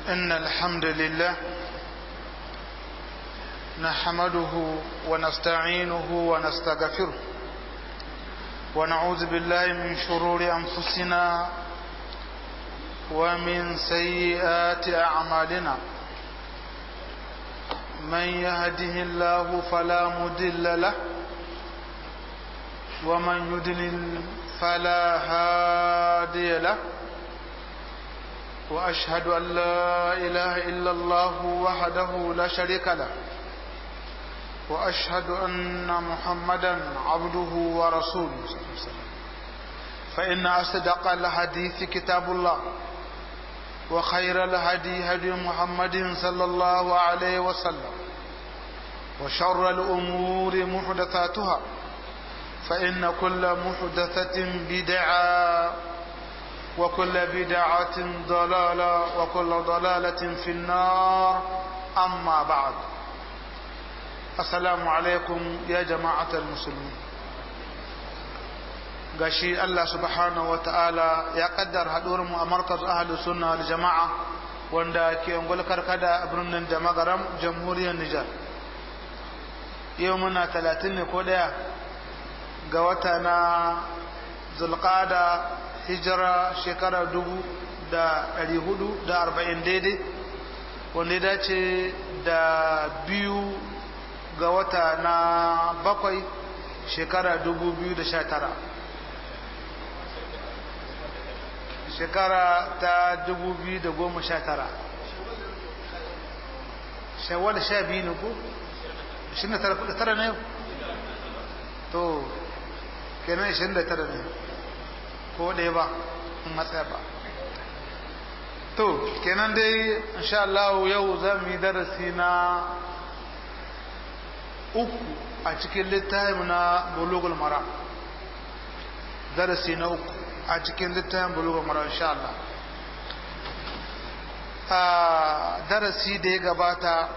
إن الحمد لله نحمده ونستعينه ونستغفره ونعوذ بالله من شرور أنفسنا ومن سيئات أعمالنا من يهده الله فلا مدل له ومن يدلل فلا هادي له وأشهد أن لا إله إلا الله وحده لا شريك له وأشهد أن محمدا عبده ورسوله صلى الله عليه وسلم فإن أصدق الحديث كتاب الله وخير الهدي هدي محمد صلى الله عليه وسلم وشر الأمور محدثاتها فإن كل محدثة بدعة وكل بدعة ضلالة وكل ضلالة في النار أما بعد السلام عليكم يا جماعة المسلمين gashi Allah subhanahu wa ta'ala ya kaddar haɗuwar mu a markaz ahlu sunna wal jama'a wanda ke ungul karkada a birnin da magaram jamhuriyar Nijar yau muna talatin ne ko ɗaya ga wata na zulqada hijira shekara dubu da ɗari hudu da arba'in daidai wanda ya dace da biyu ga wata na bakwai shekara dubu biyu da sha tara shekara ta dubu biyu da goma sha tara shawar sha biyu ne ko? ishirin da tara ne to kenan ishirin da tara ne ko ɗaya ba in matsaya ba to kenan dai insha Allah yau za mu yi darasi na uku a cikin littafin na bulugul mara darasi na uku a cikin littafin bulugul mara insha Allah a darasi da ya gabata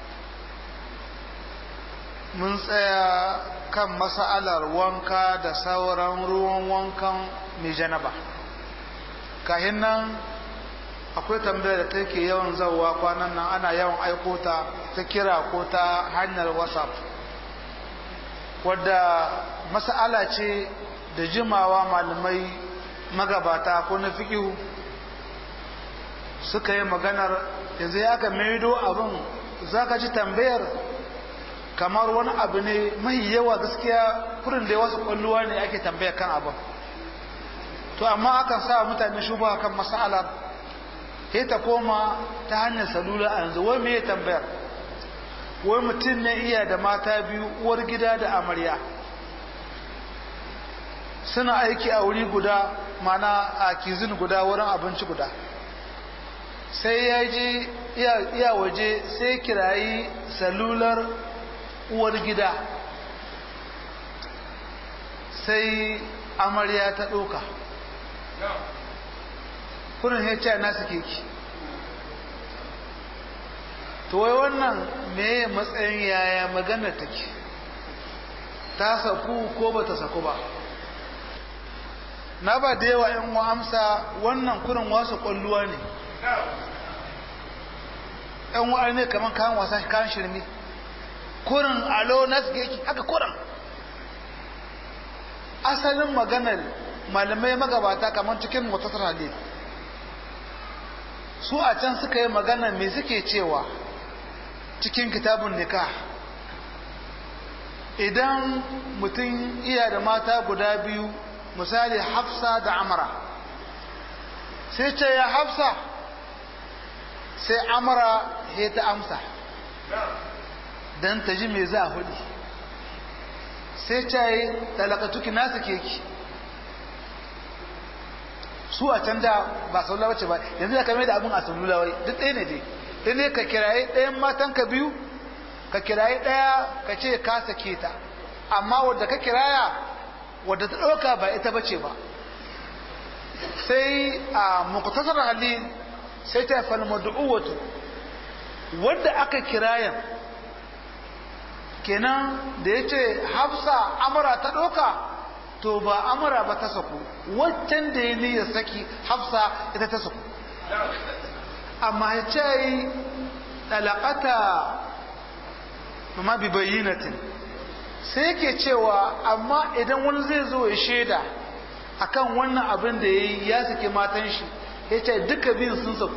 mun tsaya kan masa'alar wanka da sauran ruwan wankan mai janaba kahin nan akwai tambayar da take yawan zauwa kwanan nan ana yawan aiko ta ta kira ko ta hanyar whatsapp wadda mas'ala ce da jimawa malamai magabata ko na fikihu suka yi maganar yanzu ya ka maido abin za ka ji tambayar kamar wani abu ne mai yawa gaskiya kurin da wasu kwalluwa ne ake tambaya kan abin to amma akan sa mutane shuba kan mas'alar sai ta koma ta hanyar salula a yanzu wai me tambayar wai mutum ne iya da mata biyu uwar gida da amarya suna aiki a wuri guda mana a kizin guda wurin abinci guda sai ya ji iya waje sai kirayi salular uwar gida sai amarya ta ɗauka kurin ya ce nasu keki to wai wannan me matsayin yaya magana take ta saku ko ba ta saku ba na ba da yawa yan amsa wannan kurin wasu kwalluwa ne yan wa'a ne kamar kayan wasa kayan shirme kurin alo nasu keki haka kurin asalin maganar malamai magabata kamar cikin mutasar hadith su a can suka yi magana me suke cewa cikin kitabun nikah idan mutum iya da mata guda biyu misali hafsa da amara sai ce ya hafsa sai amara ya ta amsa don ta ji me za a hudu sai ce yi talakatuki nasu keki su a can da ba saula bace ba yanzu da kame da abin a salula wai duk ɗaya ne dai dai ne ka kiraye ɗayan matan ka biyu ka kiraye ɗaya ka ce ka sake ta amma wadda ka kiraya wadda ta ɗauka ba ita bace ba sai a muqtasar halil sai ta fal mad'uwatu wadda aka kirayan kenan da yace hafsa amara ta ɗauka to ba amara ba ta saku waccan da ya niyyar saki hafsa ita ta saku amma ya ce ɗalaƙata ma bi bayyinatin sai yake cewa amma idan wani zai zo ya shaida akan wannan abin da ya yi ya sake matan shi ya ce duka biyun sun saku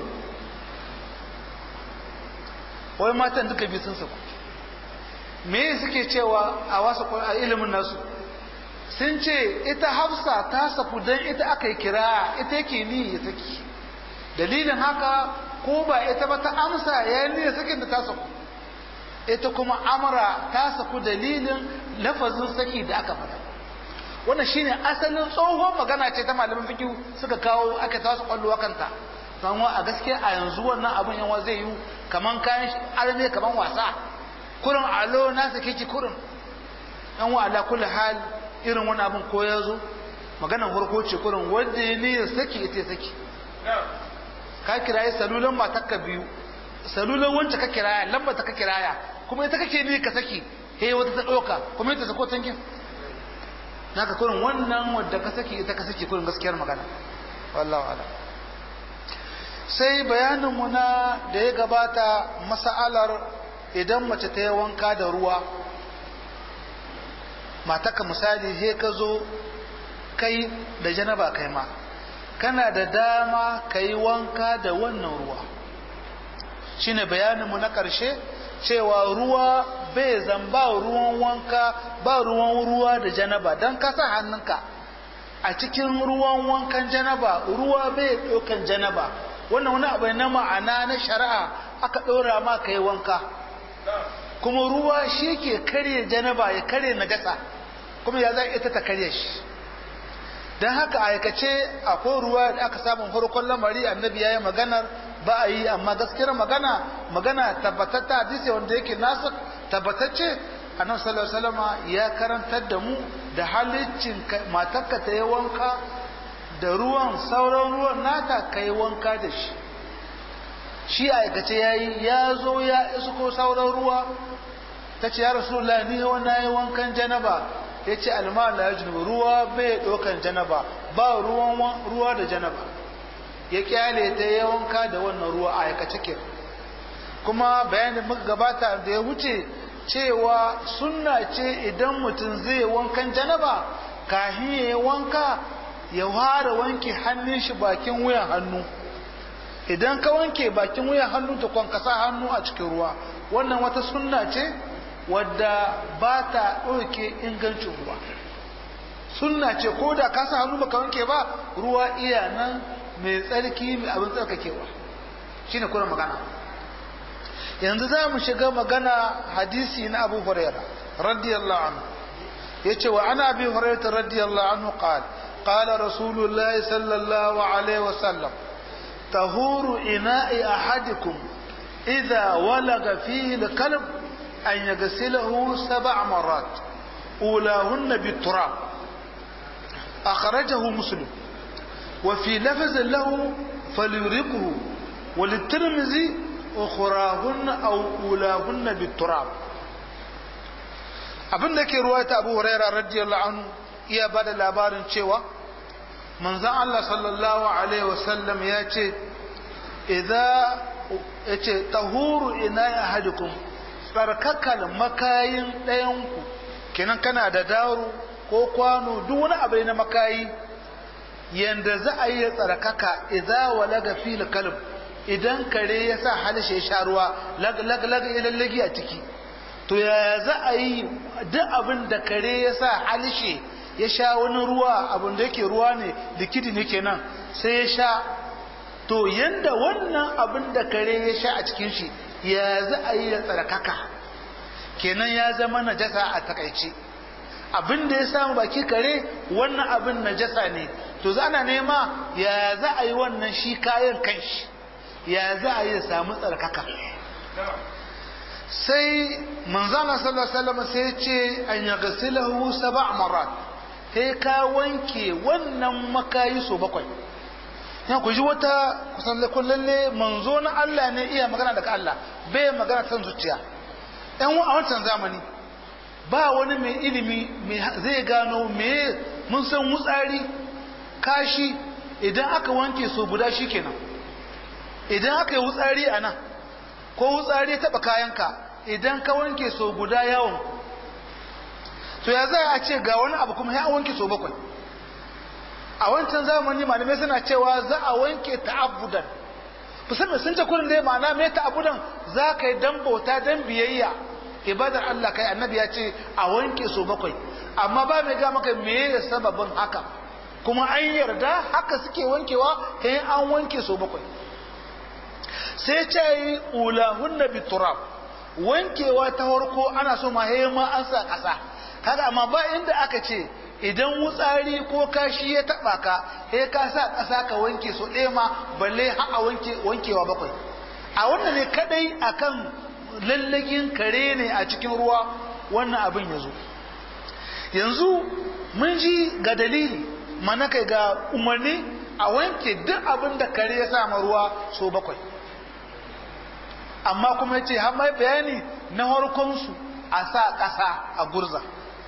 wai matan duka biyu sun saku me suke cewa a wasu a ilimin nasu sun ce ita hafsa ta saku don ita aka yi kira ita yake ni ya saki dalilin haka ko ba ita ba ta amsa ya yi niyyar sakin da ta saku ita kuma amara ta saku dalilin lafazin saki da aka faɗa wannan shine asalin tsohon magana ce ta malamin fikihu suka kawo aka tasu kwallo kanta don a gaskiya a yanzu wannan abun yawa zai yi kaman kayan arme kaman wasa kurin alo na sake ki kurin yan wa ala kulli hal irin wani abun ko ya zo maganar farko ce kurin wanda ya niyyar saki ita saki ka kiraye salulan matakka biyu salulan wancan ka kiraya lamba ta ka kiraya kuma ita kake ni ka saki he wata ta doka kuma ita sako tankin naka kurin wannan wadda ka saki ita ka saki kurin gaskiyar magana wallahu ala sai bayanin mu na da ya gabata mas'alar idan mace ta yi wanka da ruwa mataka misali he ka zo kai da janaba kai ma kana da dama ka yi wanka da wannan ruwa shine bayaninmu na ƙarshe cewa ruwa bai zan ba ruwan wanka ba ruwan ruwa da janaba don kasa hannunka a cikin ruwan wankan janaba ruwa bai ɗaukan janaba wannan wani abu na ma'ana na shari'a aka ɗora ma ka yi wanka kuma ruwa shi ke karye janaba ya karye najasa kuma ya za ita ta karye shi don haka aikace akwai ruwa da aka samun farkon lamari annabi ya yi maganar ba a yi amma gaskiyar magana magana tabbatatta hadisi wanda yake nasu tabbatacce annabi sallallahu alaihi wasallam ya karantar da mu da halicin matarka ta yi wanka da ruwan sauran ruwan nata ka yi wanka da shi shi aikace ya yi ya zo ya isko sauran ruwa ta ce ya rasulullah ni na yi wankan janaba ya ce almala ya junubu ruwa bai ɗaukan janaba ba ruwan ruwa da janaba ya kyale ta ya wanka da wannan ruwa a aikace ke kuma bayanin muka gabata da ya wuce cewa sunna ce idan mutum zai wankan janaba kahin ya yi wanka ya fara wanke hannun shi bakin wuyan hannu idan ka wanke bakin wuyan hannu ta kwankasa hannu a cikin ruwa wannan wata sunna ce wadda ba ta ɗauke ingancin ruwa sunna ce ko da ka sa hannu baka wanke ba ruwa iya nan mai tsarki mai abin tsarkakewa shine kuma magana yanzu za mu shiga magana hadisi na abu huraira radiyallahu anhu yace wa ana abi hurairah radiyallahu anhu qala qala rasulullahi sallallahu alaihi wasallam tahuru ina'i ahadikum idha walaga fihi al-kalb أن يغسله سبع مرات أولاهن بالتراب أخرجه مسلم وفي لفظ له فليرقه وللترمذي أخراهن أو أولاهن بالتراب abin da ke ruwata abu huraira radiyallahu anhu iya ba da labarin cewa manzan Allah sallallahu alaihi wasallam ya ce idza ya ce tahuru ina ahadikum tsarkakal makayin ɗayanku kenan kana da daro ko kwano duk wani abu na makayi yanda za a yi tsarkaka idza walaga fil kalb idan kare ya sa halishe ya sha ruwa lag lag lag lallagi a ciki to yaya za a yi duk abin da kare ya sa halishe ya sha wani ruwa abin da yake ruwa ne likidi ne kenan sai ya sha to yanda wannan abin da kare ya sha a cikin shi ya za a yi da tsarkaka kenan ya zama najasa a takaice abin da ya samu baki kare wannan abin najasa ne to za ana nema ya za a yi wannan shi kayan kanshi ya za a yi da samu tsarkaka sai manzana sallallahu alaihi wasallam sai ce an yaghsilahu sab'a marat sai ka wanke wannan makayi so bakwai ya ku ji wata kusan lalle manzo na Allah ne iya magana daga Allah bai magana san zuciya ɗan a wancan zamani ba wani mai ilimi zai gano me mun san wutsari kashi idan aka wanke so guda shi kenan idan aka yi wutsari a nan ko wutsari ya taɓa kayanka idan ka wanke so guda yawon to ya za a ce ga wani abu kuma ya wanke so bakwai a wancan zamani malamai suna cewa za a wanke ta'abudan musamman sun ce kullum dai ma'ana mai ta'abudan za ka yi dan bauta dan biyayya ibadar Allah kai annabi ya ce a wanke so bakwai amma ba mai ga maka me ya sababin haka kuma an yarda haka suke wankewa kai an wanke so bakwai sai ce yi ulahunna bi turab wankewa ta farko ana so ma ma an sa kasa kaga amma ba inda aka ce idan wutsari ko kashi ya taba ka he ka sa kasa ka wanke so ɗaya ma balle ha a wanke wankewa bakwai a wannan ne kadai akan lallagin kare ne a cikin ruwa wannan abin ya zo yanzu mun ji ga dalili mana kai ga umarni a wanke duk abin da kare ya sa ruwa so bakwai amma kuma ya ce har mai bayani na harkonsu a sa ƙasa a gurza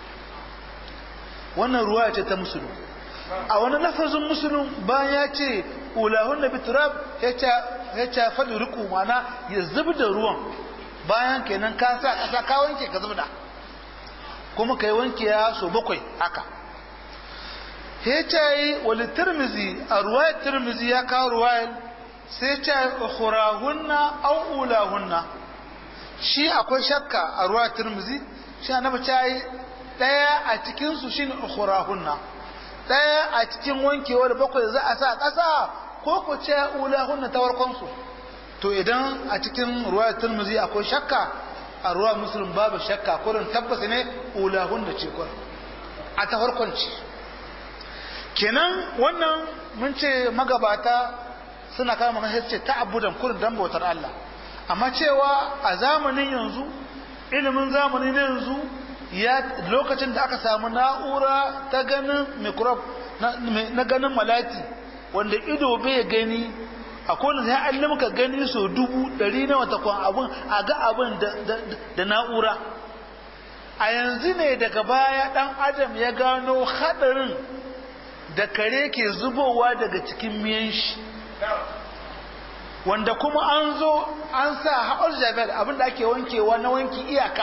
wannan ruwa ce ta musulun a wani lafazin musulun bayan ya ce ulahun na biturab ya ce faɗi riku mana ya zub da ruwan bayan kenan ka sa ƙasa ka wanke ka zub da kuma ka yi wanke ya so bakwai haka ya ce yi wali tirmizi a ruwayar tirmizi ya kawo ruwayar sai ce ukhurahunna au ulahunna shi akwai shakka a ruwayar tirmizi shi annabi ta yi ɗaya a cikinsu shi ne ukhurahunna ɗaya a cikin wankewar bakwai za a sa ƙasa ko ku ce ulahunna ta warkonsu to idan a cikin ruwayar turmuzi akwai shakka a ruwa musulun babu shakka kurin tabbas ne ulahunna ce kurin a ta farkonci kenan wannan mun ce magabata suna kama magana ce ta abudan kurin dan bautar Allah amma cewa a zamanin yanzu ilimin zamanin yanzu ya lokacin da aka samu na'ura ta ganin microbe na ganin malati wanda ido bai gani a kowane sai an limka gani so dubu ɗari na wata kwan abin a ga abin da na'ura a yanzu ne daga baya ɗan adam ya gano haɗarin da kare ke zubowa daga cikin miyan shi wanda kuma an zo an sa haɓar jabal abin da ake wankewa na wanki iyaka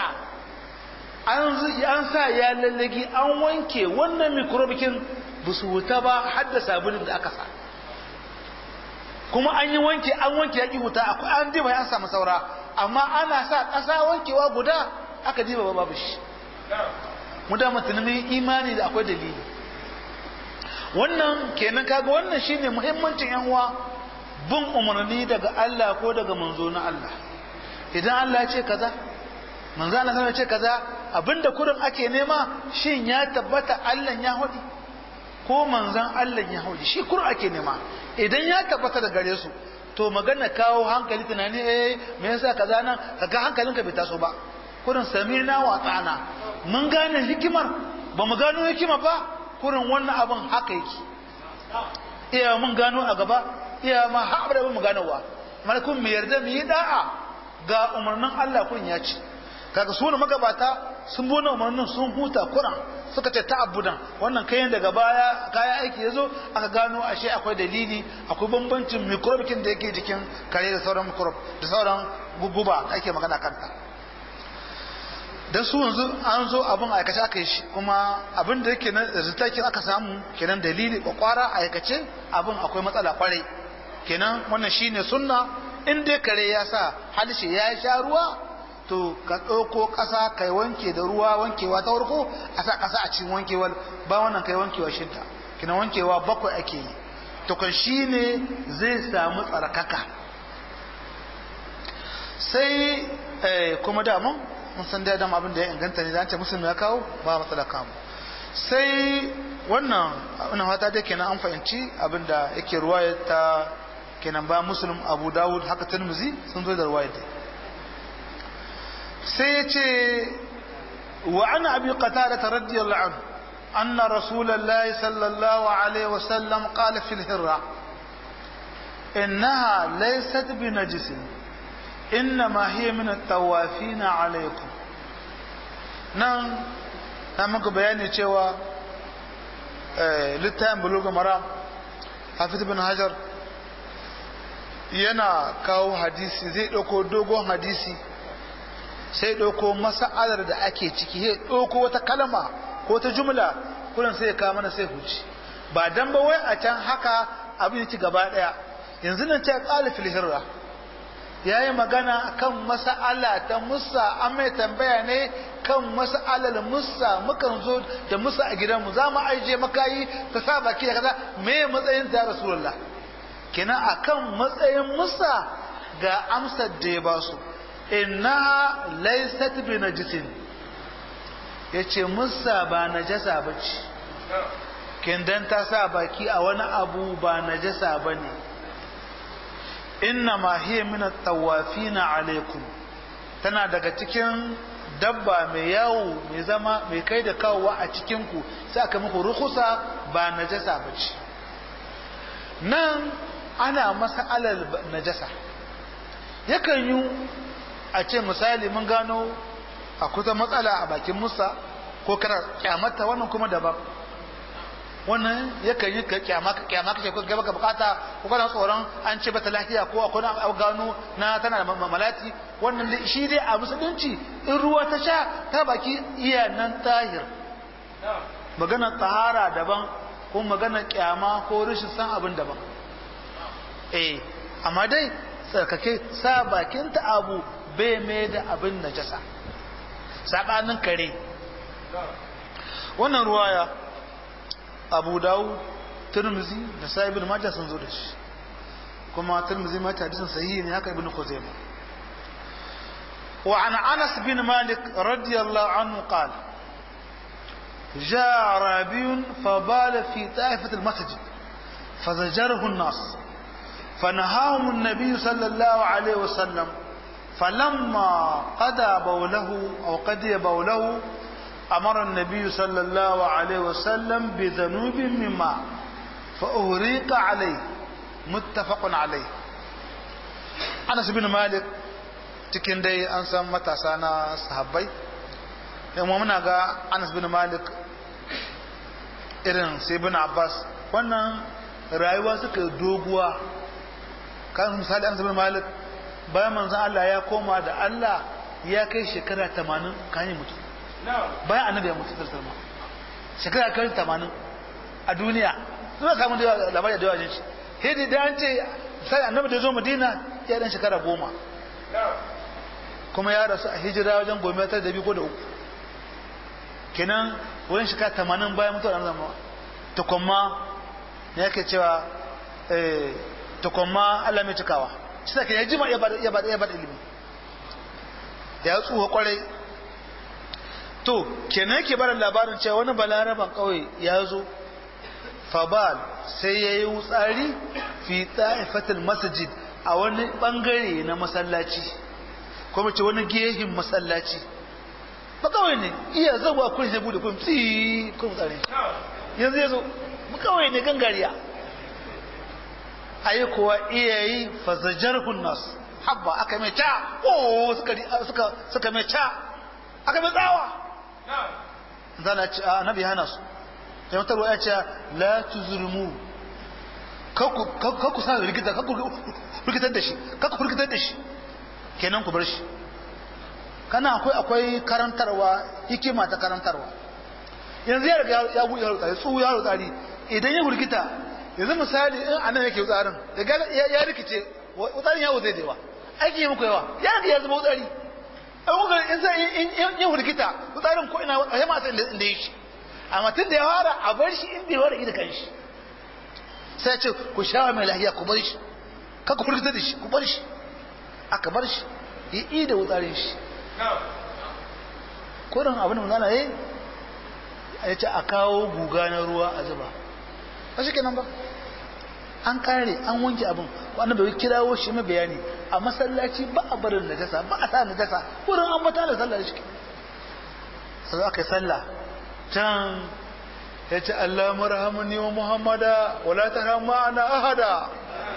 an sa ya lallagi an wanke wannan mikrobikin ba su wuta ba har da sabulin da aka sa kuma an yi wanke an wanke yaƙi wuta akwai an diba ya samu saura amma ana sa ƙasa wankewa guda aka diba ba babu shi mu da mutumin imani da akwai dalili wannan kenan kaga wannan shine muhimmancin yan uwa bin umarni daga Allah ko daga manzo na Allah idan Allah ya ce kaza manzo Allah ya ce kaza abinda kurin ake nema shin ya tabbata Allah ya hudi ko manzon Allah ya hudi shi kurin ake nema idan ya tabbata da gare su to magana kawo hankali tunani eh me yasa kaza nan kaga hankalinka bai taso ba kurin samirna wa tsana mun gane hikimar ba mu gano hikima ba kurin wannan abin haka yake iya mun gano a gaba iya ma har da mu ganowa malakun mu yarda mu yi da'a ga umarnin Allah kurin ya ce kaga su ne magabata sun bona umarnin sun huta kuran suka ce ta'abbudan wannan kayan daga baya kaya aiki yazo aka gano ashe akwai dalili akwai bambancin microbikin da yake jikin kare da sauran microbe da sauran guguba da ake magana kanta dan su yanzu an zo abin aikace aka yi shi kuma abin da yake na rizitakin aka samu kenan dalili kwakwara aikace abin akwai matsala kwarai kenan wannan shine sunna in dai kare ya sa halshe ya sha ruwa to ka ɗauko ƙasa kai wanke da ruwa wankewa ta farko a sa ƙasa a cikin wankewar ba wannan kai wankewa shinta kina wankewa bakwai ake yi to kan shi ne zai samu tsarkaka sai kuma damun mun san da abin da ya inganta ne zance musulmi ya kawo ba matsala kamu sai wannan wannan fata dai kenan an fahimci abin da yake ruwaya ta kenan ba muslim abu dawud haka tirmizi sun zo da ruwaya dai sai ya ce wa ana abi qatada radiyallahu anhu anna rasulullahi sallallahu alaihi wasallam qala fil hirra innaha laysat bi najis innama hiya min at-tawafin alaykum nan na muka bayani cewa littafin buluga mara hafiz ibn hajar yana kawo hadisi zai ɗauko dogon hadisi sai ɗauko masa'alar da ake ciki sai ɗauko wata kalma ko ta jumla kullum sai ya kawo mana sai huci ba dan ba wai a can haka abin yake gaba ɗaya yanzu nan ce ƙalifil hirra ya yi magana kan masa'ala ta musa an mai tambaya ne kan masa'alar musa mukan zo da musa a gidanmu za mu aije makayi ka sa baki da kaza me matsayin ta rasulullah kenan akan matsayin musa ga amsar da ya basu inna laysat bi najisin yace musa ba najasa bace kin dan ta sa baki a wani abu ba najasa bane inna ma hiya min at-tawafina alaikum tana daga cikin dabba mai yawo mai zama mai kai da kawowa a cikin ku sai aka muku rukusa ba najasa bace nan ana masa alal najasa yakan yi a ce misali mun gano a kusa matsala a bakin musa ko kana kyamata wannan kuma daban wannan yakan yi ka kyama ka kyama kace ko gaba ka bukata ko kana tsoron an ce bata lafiya ko akwai na gano na tana da malati wannan dai shi dai a musulunci in ruwa ta sha ta baki iya nan tahir magana tahara daban ko magana kyama ko rashin san abin daban eh amma dai tsarkake sa bakinta abu bai mai da abin najasa sabanin kare wannan ruwaya abu dawo turmizi da sa'ibin majah sun zo da shi kuma turmizi ma hadisin sahihi ne haka ibn khuzaimah wa an anas bin malik radiyallahu anhu qala جاء أعرابي فبال في طائفة المسجد فزجره الناس فنهاهم النبي صلى الله عليه وسلم فلما قضى بوله أو قضي بوله أمر النبي صلى الله عليه وسلم بذنوب من ماء فأهريق عليه متفق عليه أنس بن مالك cikin dai an san matasa na sahabbai yamma muna ga Anas bin Malik irin sai bin Abbas wannan rayuwa suka doguwa kan misali Anas bin Malik bayan manzon Allah ya koma da Allah ya kai shekara 80 kan yi mutu bayan annabi ya mutu sallallahu alaihi shekara kai 80 a duniya zuwa samu da labari da yawa shi hidi da an ce sai annabi da zo Madina ya dan shekara goma kuma ya rasu a hijira wajen goma ta da biyu ko da uku kenan wurin shekara 80 bayan mutuwar annabi tukumma ne yake cewa eh tukumma Allah mai cikawa shi sake ya jima ya bada ya bada ya bada ilimi ya tsuha kwarai to kenan yake bada labarin cewa wani balaraban kauye ya zo fabal sai ya yi wutsari fi ta'ifatul masjid a wani bangare na masallaci kuma ce wani gehin masallaci ba kawai ne iya zuwa kun sai bude kun tsi kun tsare yanzu yazo mu kawai ne gangariya ayi kuwa iya yi fazajarhun nas habba aka mai ta oh suka suka suka mai ta aka mai tsawa zana ci annabi hana su sai mutar ya ce la tuzurmu kakku sa rigita kakku rikitar da shi kakku rikitar da shi kenan ku bar shi kana akwai akwai karantarwa hikima ta karantarwa yanzu ya riga ya buɗe yaro tsari tsuhu yaro tsari idan ya hurgita yanzu misali in anan yake tsarin ya rikice tsarin yawo zai dewa aiki yi muku yawa ya riga ya zama tsari in kuka in sai in ya hurgita tsarin ko ina a yamma sai inda yake amma tun da ya fara a bar shi inda ya fara da kanshi sai ce ku sha mai lahiya ku bar shi kaka hurgita da shi ku bar shi aka bar shi ya yi da wutsarin shi kodin abin da manzana ya ya ce a kawo guga na ruwa a zuba ba shi kenan ba an kare an wanke abin wanda bai kirawo shi mai bayani a masallaci ba a barin najasa ba a sa najasa wurin an mata da sallah shi sai aka yi sallah can ya ce Allah marhamani wa Muhammada wala tarhamma ana ahada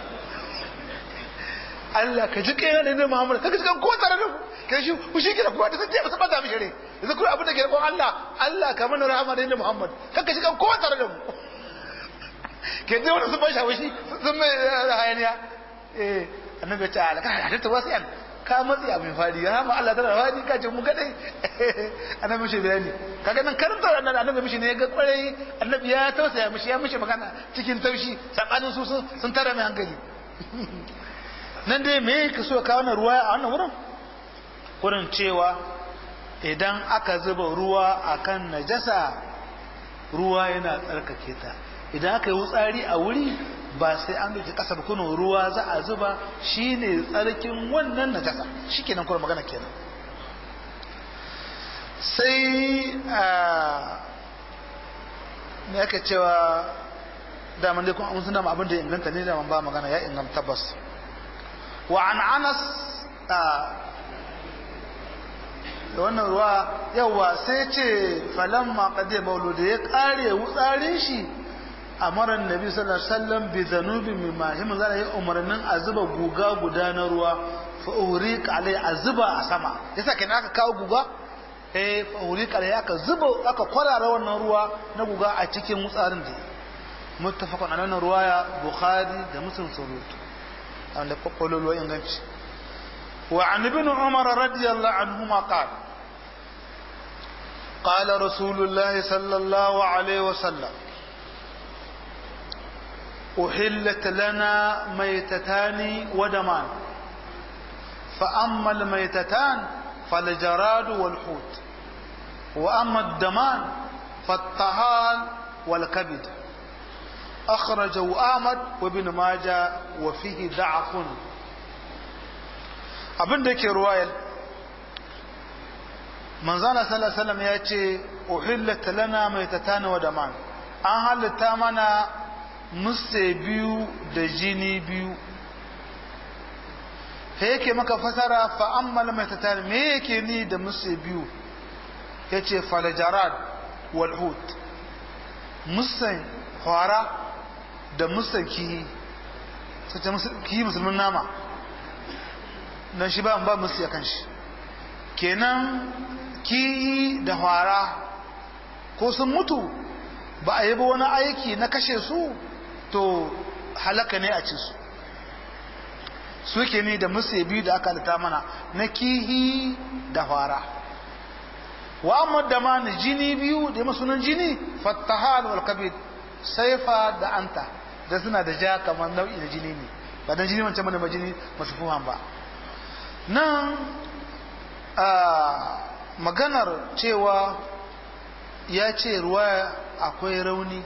Allah ka ji kai da Muhammad ka ji kan ko tare da ku kai shi ku shi kira kowa da sai ba sabata mishi ne yanzu kuma abin da ke roƙon Allah Allah ka mana rahama da Muhammad ka ka ji kan ko tare da mu ke ji wani sun ban shawo shi sun mai hayaniya eh annabi ya ce a ka halitta wasu yan ka matsi abin fadi ya hama Allah tana fadi ka ce mu kadai annabi mishi bayani kaga nan karanta annabi annabi mishi ne ya ga kwarai annabi ya tausaya mishi ya mishi magana cikin taushi sabanin su sun tara mai hankali nan dai me ka so ka wannan ruwa a wannan wurin wurin cewa idan aka zuba ruwa akan najasa ruwa yana tsarkake ta idan aka yi wutsari a wuri ba sai an dauki kasa ba kuno ruwa za a zuba shine tsarkin wannan najasa shikenan kuma magana kenan sai a me aka cewa daman dai kuma sun dama abin da ya inganta ne daman ba magana ya inganta tabbas wa an anas da wannan ruwa yawa sai ce falamma qadiya maulu da ya kare wutsarin shi amara annabi sallallahu alaihi wasallam bi dhanubi mimma him zalla ya umarnin a zuba guga guda na ruwa fa uriq alai a zuba a sama yasa kenan aka kawo guga eh fa uriq alai aka zuba aka kwarara wannan ruwa na guga a cikin wutsarin da muttafaqun ala ruwaya bukhari da muslim surutu wanda kwakwalolo inganci wa an ibn umar radiyallahu anhuma qala قال رسول الله صلى الله عليه وسلم أحلت لنا ميتتان ودمان فأما الميتتان فالجراد والحوت وأما الدمان فالطهال والكبد أخرجه أحمد وابن ماجه وفيه ضعف abin da ke ruwayar manzana sallallahu alaihi ya ce uhillat lana maitatana wa daman an halitta mana musse biyu da jini biyu he yake maka fasara fa ammal maitatana me yake ni da musse biyu yace falajarad wal hut musan hwara da musan kihi sace kihi musulmin nama dan shi ba ba musu kan shi kenan kihi da hwara ko sun mutu ba a yi ba wani aiki na kashe su to halaka ne a ci su suke ne da musu biyu da aka lita mana na kihi da hwara wa amma da ma ni jini biyu da masunan jini fattahal wal kabid saifa da anta da suna da ja kamar nau'i na jini ne ba dan jini wancan mana jini masu fuhan ba nan maganar cewa ya ce ruwa akwai rauni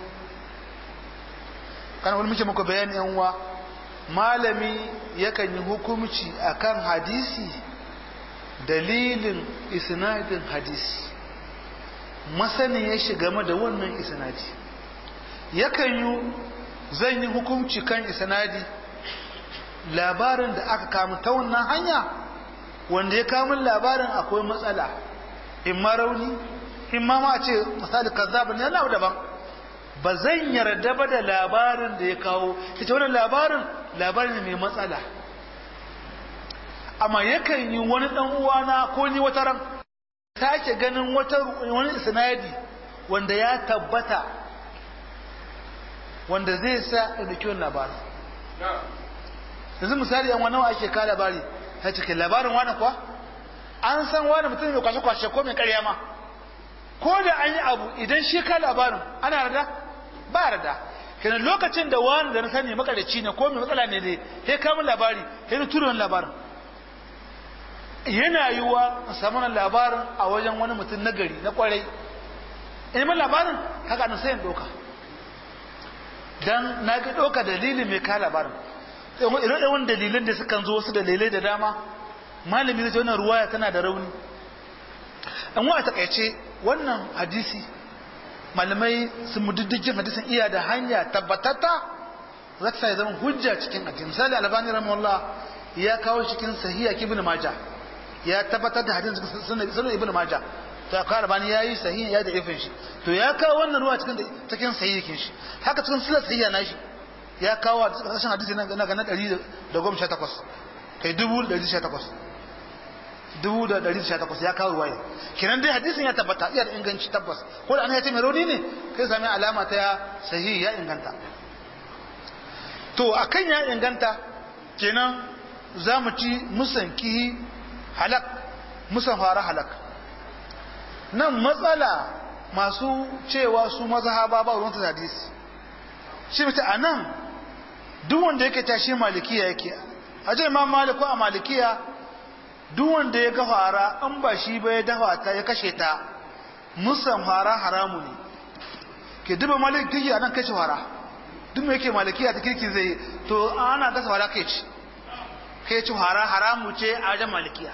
kan wani muke muku bayani yanwa malami yakan yi hukumci akan hadisi dalilin isnadin hadisi masani ya shiga da wannan isnadi yakan yi zan yi hukumci kan isnadi labarin da aka kamu ta wannan hanya wanda ya kamun labarin akwai matsala in ma rauni in ma ma ce misali kazzabin yana daban ba zan yarda ba da labarin da ya kawo ita wannan labarin labarin mai matsala amma yakan yi wani dan uwana ko ni wata ran sake ganin wata wani isnadi wanda ya tabbata wanda zai sa da kiwon labarin yanzu misali yan wani ake ka labari ta cikin labarin wani kuwa an san wani mutum mai kwashe-kwashe ko mai karya ma ko da an yi abu idan shi ka labarin ana rada ba rada kenan lokacin da wani da na sani makarici ne ko mai matsala ne dai sai kamun labari sai na turo labarin yana yiwuwa a samu labarin a wajen wani mutum na gari na kwarai in min labarin haka na sayin doka dan na ga doka dalilin mai ka labarin irin wani dalilan da sukan zo wasu dalilai da dama malami zai wannan ruwaya tana da rauni an wa takaice wannan hadisi malamai sun mudiddigin hadisin iya da hanya tabbatata za ta zama hujja cikin hadisi misali albani rahimahullah ya kawo cikin sahiha ibn majah ya tabbatar da hadisin sunan ibn majah to ka albani yayi sahiha ya da ifin shi to ya kawo wannan ruwa cikin cikin sahihin shi haka cikin sunan sahiha nashi ya kawo a ƙarshen hadisi na ga na ɗari da goma sha takwas kai dubu da ɗari sha takwas dubu da ɗari sha takwas ya kawo ruwaya kenan dai hadisin ya tabbata iya da inganci tabbas ko da an ya ce mai rauni ne kai sami alama ta ya sahihi ya inganta to akan ya inganta kenan za mu ci musan kihi halak musan fara halak nan matsala masu cewa su mazhaba ba ruwan hadisi shi mutu a nan duk wanda yake tashi malikiya yake a ce ma maliku a malikiya duk wanda ya ga fara an ba shi ba ya dafa ta ya kashe ta musan fara haramu ne ke duba maliki a nan kashe fara duk mai yake malikiya ta kirki zai to ana gasa fara kai ci kai ci fara haramu ce a wajen malikiya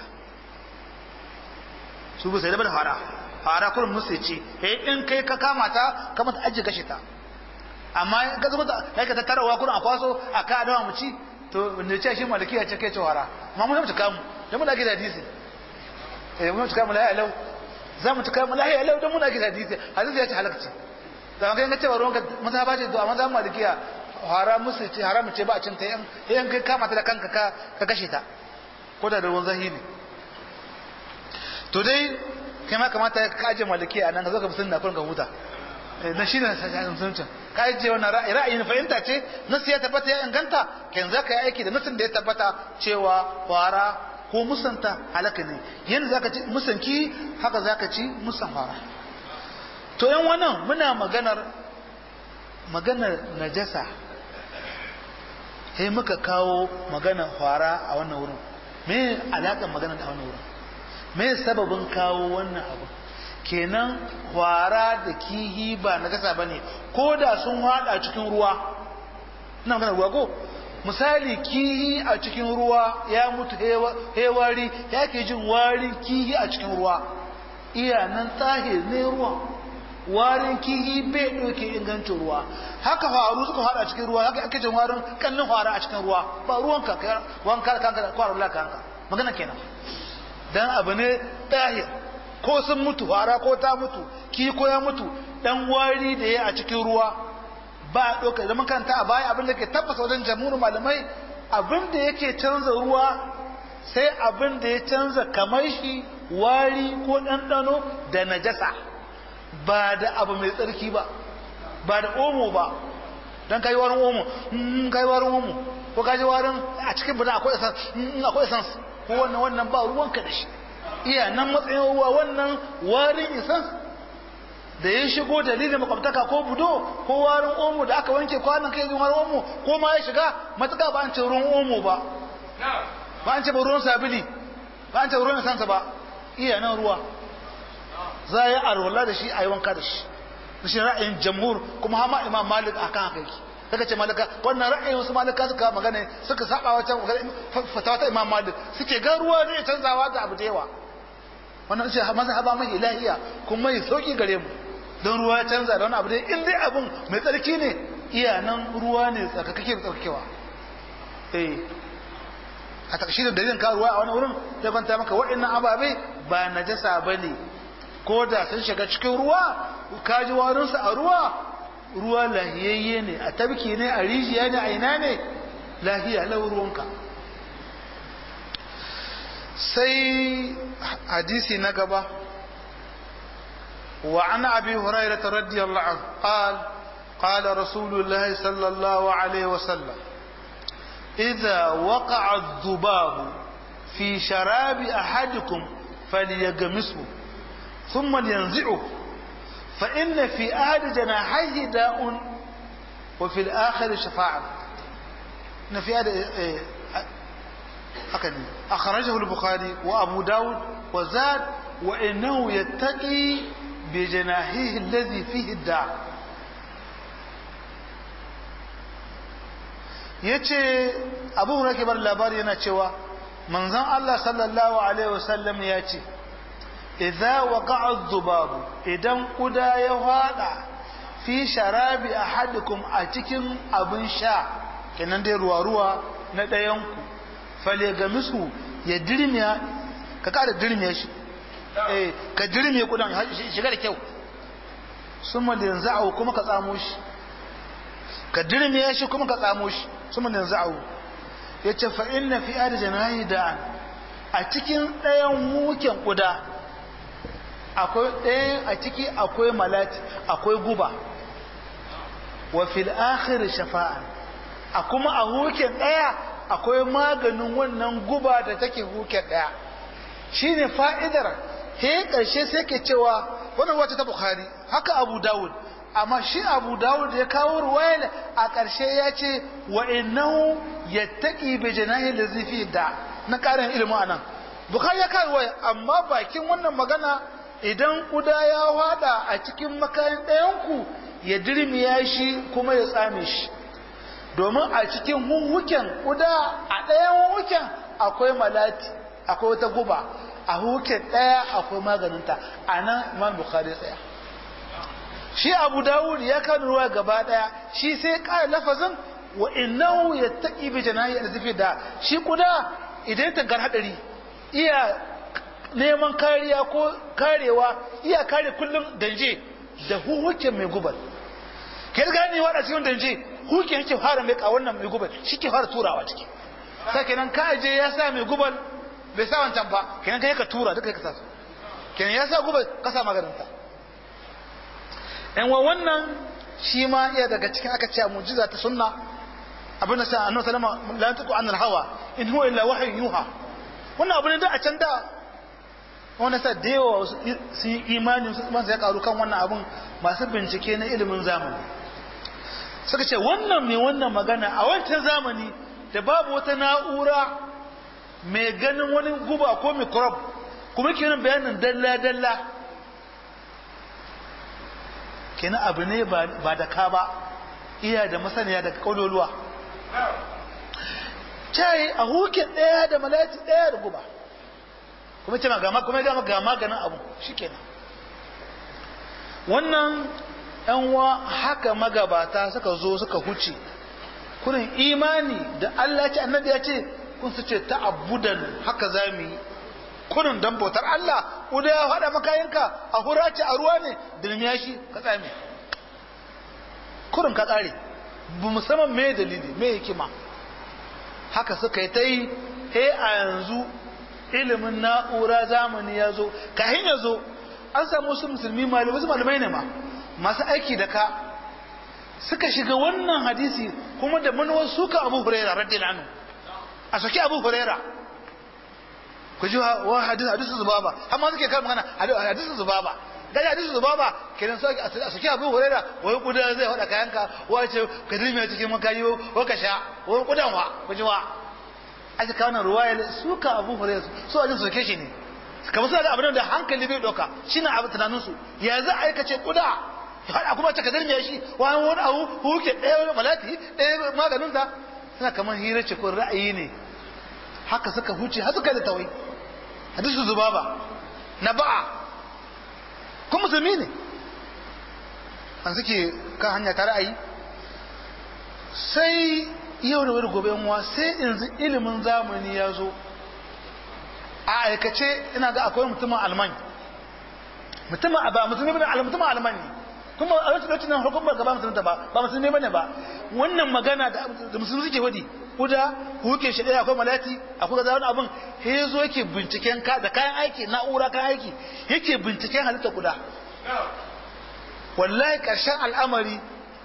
su ba sai da fara fara kurin musu ce eh in kai ka kama ta kama ta ajiye kashe ta amma ka zama ta kai ka tattarawa kurin a kwaso a ka adawa mu ci to ne ce shi malikiya ce kai ci fara amma mun mutu kamu da muna gida hadisi eh mun mutu kamu la lau za mu tuka lahi lau dan muna gida hadisi hadisi ya ce halakci da kai ga cewa ruwanka maza ba ce to amma za mu malikiya haram musu ce haram ce ba a cin ta yan yan kai kama ta da kanka ka ka kashe ta ko da ruwan zahiri to dai kai ma kamata ka aje malikiya anan ka zo ka musulunta kurin ka huta na shi ne musulunci ka aje wannan ra'ayi ra'ayi na fahimta ce nasu ya tabbata ya inganta kan za ka yi aiki da nasin da ya tabbata cewa fara ko musanta halaka ne yanda za ka ci musanki haka za ka ci musan fara to yan wannan muna maganar maganar najasa sai muka kawo maganar fara a wannan wurin me alaƙar maganar a wannan wurin me sababin kawo wannan abu kenan fara da kihi ba najasa bane ko da sun hada cikin ruwa ina maganar ruwa ko misali kihi a cikin ruwa ya mutu hewari ya ke jin warin kihi a cikin ruwa iya nan tahir ne ruwa warin kihi bai ɗauke ingancin ruwa haka faru suka fara a cikin ruwa haka ake jin warin kallon fara a cikin ruwa ba ruwan ka wanka kanka da kwarar laka kanka magana kenan dan abu ne tahir ko sun mutu fara ko ta mutu ki ko ya mutu dan wari da ya a cikin ruwa ba a ɗauka da makaranta a baya abin da ke tabbata wajen jamhurin malamai abin da yake canza ruwa sai abin da ya canza kamar shi wari ko ɗanɗano da najasa ba da abu mai tsarki ba ba da omo ba don kayi warin omo kayi warin omo ko kaji warin a cikin bada akwai essence akwai essence ko wannan wannan ba ruwanka da shi iya nan matsayin ruwa wannan warin essence da ya shigo dalilin makwabtaka ko budo ko warin omo da aka wanke kwanan kai warin omo ko ma ya shiga matuka ba an ce ruwan omo ba ba an ce ba ruwan sabili ba an ce ruwan sansa ba iya nan ruwa za a yi arwala da shi a yi wanka da shi da shi ra'ayin jamhur kuma hama imam malik a kan haka yake daga ce malika wannan ra'ayin wasu malika suka magana suka saba wata fatawa ta imam malik suke ga ruwa ne canzawa da abu da yawa wannan ce mazhaba mai ilahiya kuma mai sauki gare mu don ruwa ya canza da wani abu dai in dai abun mai tsarki ne iya nan ruwa ne tsarkakake da tsarkakewa eh a takashirin dalilin ka ruwa a wani wurin ya kwanta maka waɗannan ababe ba najasa bane ko da sun shiga cikin ruwa ka ji warinsu a ruwa ruwa lahiyayye ne a tabki ne a rijiya ne a ina ne lahiya lau ruwanka sai hadisi na gaba wa an abi hurairah radiyallahu anhu qal قال رسول الله صلى الله عليه وسلم إذا وقع الذباب في شراب أحدكم فليغمسه ثم لينزعه فإن في أحد جناحيه داء وفي الآخر شفاعة إن في أحد أخرجه البخاري وأبو داود وزاد وإنه يتقي بجناحيه الذي فيه الداء yace abu hurairah bar labari yana cewa manzon Allah sallallahu alaihi wasallam ya ce idza waqa'a adh-dhubabu idan kuda ya fada fi sharabi ahadikum a cikin abin sha kenan dai ruwa ruwa na ɗayan ku fale ga misu ya dirmiya ka kada dirmiya shi eh ka dirmiya kudan shiga da kyau summa yanza'u kuma ka tsamo shi ka dirmiya shi kuma ka tsamo shi summa yanza'u yace fa inna fi arjanahi da'an a cikin ɗayan muken kuda akwai ɗaya a ciki akwai malati akwai guba wa fil akhir shafa'a a kuma a hukin ɗaya akwai maganin wannan guba da take huke ɗaya shine fa'idar he ƙarshe sai ke cewa wannan wata ta bukhari haka abu dawud amma shi abu dawud ya kawo ruwayar a ƙarshe ya ce wa innahu yattaqi bi janahi lazi fi da na ƙarin ilimin anan bukhari ya kawo ruwaya amma bakin wannan magana idan kuda ya wada a cikin makayin ɗayanku ya dirmiya shi kuma ya tsame shi domin a cikin huhuken kuda a ɗayan huhuken akwai malati akwai wata guba a huhuken ɗaya akwai maganinta a nan imam bukhari tsaya shi abu dawud ya kan ruwa gaba ɗaya shi sai ƙara lafazin wa innahu yattaqi bi janahi al da shi kuda idan ta gar hadari iya neman kariya ko karewa iya kare kullum danje da huhuken mai gubar ke gani wada cikin danje huke yake fara mai wannan mai gubar shi ke fara turawa ciki sai kenan ka je ya sa mai gubar bai sa wancan ba kenan kai ka tura duka ka sa su kenan ya sa gubar ka sa maganin ta yan wa wannan shi ma iya daga cikin aka ce mu'jiza ta sunna abin da sa annabi sallama la yantiqu anil hawa in huwa illa wahyu yuha wannan abu ne da a can da wanda sa da yawa su yi imani su ya karu kan wannan abun masu bincike na ilimin zamani suka ce wannan mai wannan magana a wancan zamani da babu wata na'ura mai ganin wani guba ko microbe kuma kenan bayanin dalla-dalla kenan abu ne ba da ka ba iya da masaniya daga kauloluwa cai a hukin ɗaya da malati ɗaya da guba kuma ce gama kuma gama ga maganin abu shikenan wannan yan wa haka magabata suka zo suka huce kurin imani da Allah ce annabi ya ce kun su ce ta'abbudan haka zamu yi kurin dan bautar Allah uda ya hada makayanka a hura ce a ruwa ne dilmiya shi ka tsame kurin ka tsare bu musamman me dalili me hikima haka suka yi ta yi he a yanzu ilimin na'ura zamani ya zo kahin ya zo an samu wasu musulmi malamai wasu malamai ne ma masu aiki da ka suka shiga wannan hadisi kuma da manuwar suka abu huraira radiyallahu anhu a saki abu huraira ku ji wa hadisi hadisi zubaba amma suke kan magana hadisi zubaba gaji hadisi zubaba kenan so a saki abu huraira wai kuda zai hada kayanka wace ka dirme cikin makayi wa ka sha wai kudan wa ku ji wa aka kawo nan ruwaya suka abu hurairah su ajin soke shi ne kamar suna da abin da hankali bai doka shine abu tunanin su ya za a aikace kuda ya hada kuma ta kadar me shi wani wani abu huke ɗaya malati ɗaya maganin ta suna kamar hira ce ko ra'ayi ne haka suka huce har suka da tawai hadisu zubaba na ba'a kuma musulmi ne an suke kan hanya ta ra'ayi sai yau da wani gobe yanwa sai yanzu ilimin zamani ya zo a aikace ina ga akwai mutumin alman mutumin ba musulmi bane mutumin alman ne kuma a wacce lokacin nan hukumar gaba musulmi ba ba musulmi bane ba wannan magana da musulmi suke wadi kuda huke shi daya akwai malati akwai ga wani abin he yazo yake binciken ka da kayan aiki na'ura kayan aiki yake binciken halitta kuda wallahi karshen al'amari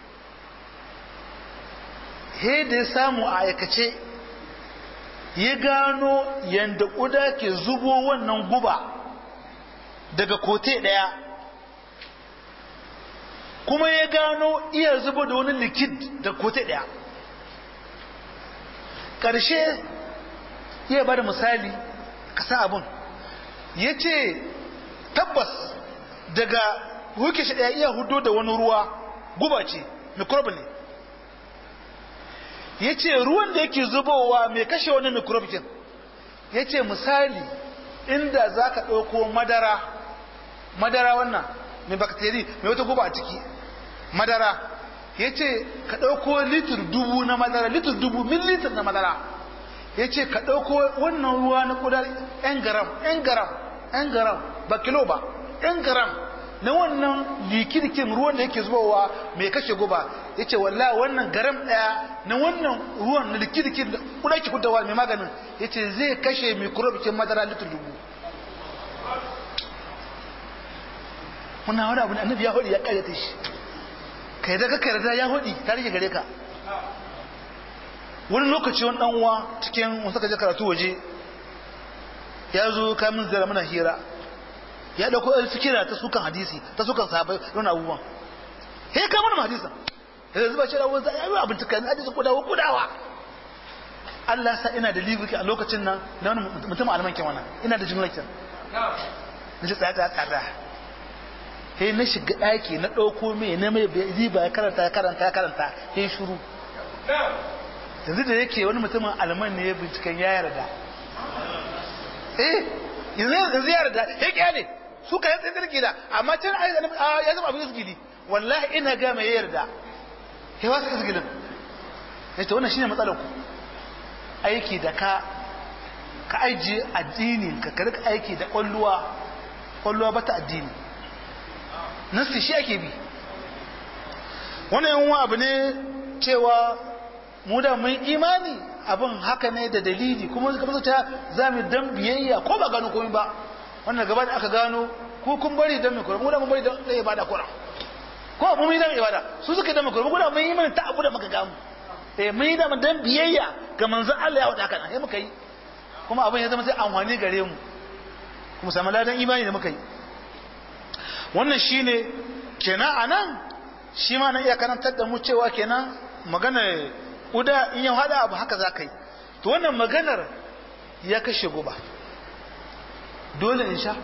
he da ya samu a aikace ya gano yadda ƙuda ke zubo wannan guba daga kote ɗaya kuma ya gano iya zubo da wani likid da kote ɗaya ƙarshe ya ba da misali kasa abun ya ce tabbas daga huke shi ɗaya iya hudo da wani ruwa guba ce microbe ne ya ce ruwan da yake zubowa mai kashe wani mikrobin ya ce misali inda za ka ɗauko madara madara wannan mai bakteri mai wata guba a ciki madara ya ce ka ɗauko litir dubu na madara litir dubu millilitir na madara ya ce ka ɗauko wannan ruwa na ƙudar 'yan garam 'yan garam 'yan garam ba kilo ba 'yan garam na wannan likirkin ruwan da yake zubowa mai kashe guba ya ce wallah wannan garam ɗaya na wannan ruwan na likirkin da kuda ki kudawa mai maganin ya ce zai kashe mikrobikin madara litin dubu muna wani abu da annabi ya hudu ya karyata shi ka yi daga karyata ya hudu ta rike gare ka wani lokaci wani dan uwa cikin wasu kaje karatu waje ya zo kamin zira mana hira ya dauko ɗan fikira ta sukan hadisi ta sukan sahabai wani abubuwan he ka mana hadisan ya zuba shi da wani ya yi abin tukan hadisi kudawa kudawa Allah sa ina da libiki a lokacin nan na wani mutum alman ke wannan ina da jimlakin na ji tsaya tsaya tsada he na shiga ɗaki na ɗauko mai na mai riba ya karanta ya karanta ya karanta he shuru yanzu da yake wani mutumin alman ne ya binciken ya yarda eh yanzu yanzu ya yarda ya kyale su ka yatsa tsirki da amma can ya zama abin isgidi wallahi ina ga mai yarda ya wasu isgidin ya ce wannan shine matsalar ku aiki da ka ka ajiye addini ka karka aiki da kwalluwa kwalluwa bata addini nasi shi ake bi wannan yan abu ne cewa mu da mun imani abin haka ne da dalili kuma suka fasa ta za mu dan biyayya ko ba gano komai ba wannan gaba da aka gano ko kun bari dan mai kura mu da mun bari dan ibada kura ko mun yi dan ibada su suka dan mai kura mu da mun yi mana ta abu da muka gamu eh mun yi da mun dan biyayya ga manzon Allah ya wada haka sai muka yi kuma abin ya zama sai amfani gare mu kuma samu ladan imani da muka yi wannan shine kenan anan shi ma na iya karantar da mu cewa kenan magana uda in yau hada abu haka za ka yi to wannan maganar ya kashe guba dole in sha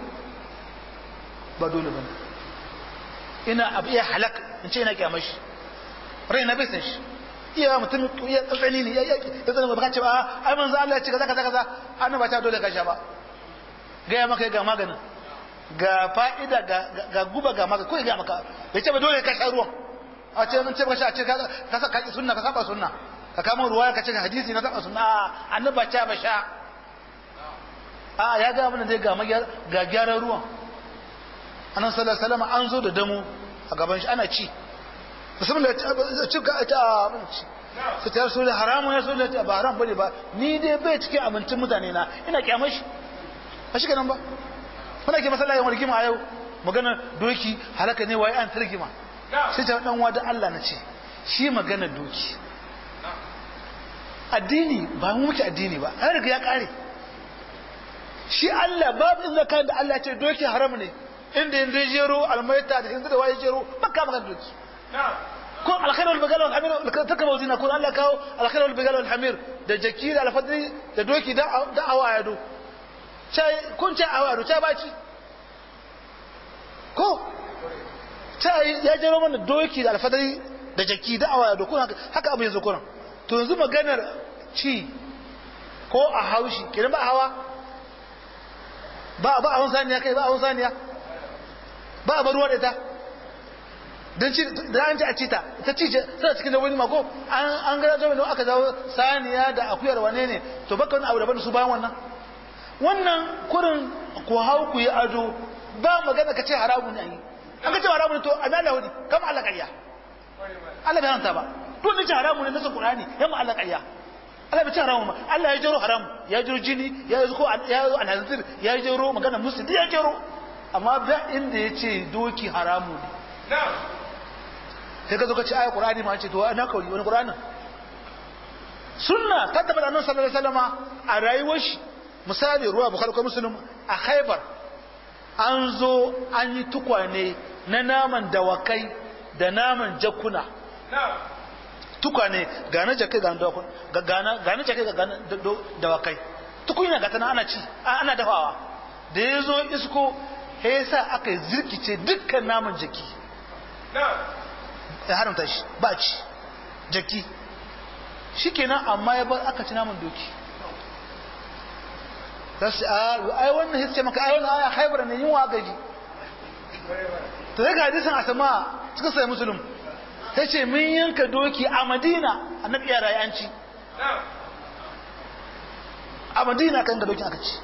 ba dole ba ina abu iya halak in ce ina kyamar shi rai na bisan shi iya mutum iya tsatsani ne ya tsatsani ba ka ce ba ai manzo Allah ya ce kaza kaza kaza an ba ta dole ka sha ba gaya maka ga maganin ga fa'ida ga guba ga maka ko ya ga maka bai ce ba dole ka sha ruwan a ce mun ce ba sha a ce ka ka ka sunna ka saba sunna ka kama ruwa ka ce hadisi na saba sunna annabi ba ce ba sha a ya ga abin da ga magyar ga gyaran ruwan annabi sallallahu alaihi wasallam an zo da damu a gaban shi ana ci musamman da ci ga ta abinci su ta rasu da haramun ya so da ba haram bane ba ni dai bai cikin abincin mutane na ina kyamar shi ba shi kenan ba muna ke masallaci wani rigima a yau magana doki halaka ne waye an ta rigima sai ta dan da Allah na ce shi magana doki addini ba mu muke addini ba an riga ya kare shi Allah babu inda kan da Allah ce doki haram ne inda inda jero almaita da inda da waye jero baka magana doki ko alkhair wal bagal wal hamir taka mawdina ko Allah kawo alkhair wal bagal wal hamir da jaki da alfadri da doki da da awayado cai kun ce awayado cai baci ko cai ya jero mana doki da alfadri da jaki da awayado ko haka abu yanzu kuran to yanzu maganar ci ko a haushi kiran ba hawa ba ba a saniya kai ba a saniya ba a baruwa da ita don ci da an ci a cita ta ci tana cikin dabbobi ma ko an an ga zama don aka zawo saniya da akuyar wane ne to baka wani abu daban su bayan wannan wannan kurin ku hau ku yi ado ba magana ka ce haramu ne ayi an ka ce haramu ne to a Allah wadi kama Allah kariya Allah bai hanta ba to ne ce haramu ne nasa Qur'ani yamma Allah kariya Allah bai ce haramu ma Allah ya jero haramu ya jero jini ya zo ko ya zo alhazir ya jero magana musu ya jero amma ba inda ya ce doki haramu ne sai ka zo ka ci aya qur'ani ma ce to ana kauri wani qur'anin sunna ta tabbata annabi sallallahu alaihi wasallam a rayuwar shi misali ruwa bukhari ko muslim a khaybar an zo an yi tukwane na naman dawakai da naman jakuna tukwane ga na jakai ga dawakun ga gana ga na jakai ga dawakai tukunya ga tana ana ci ana dafawa da ya zo isko sai yasa aka zirkice dukkan naman jaki ya haramta shi ba ci jaki shi kenan amma ya bar aka ci naman doki rasu a ai wannan hisce maka ai wannan aya haibar ne yunwa gaji to daga hadisin asama suka sai musulun ta ce mun yanka doki a madina annabi ya rayu an ci a madina kan ga dokin aka ci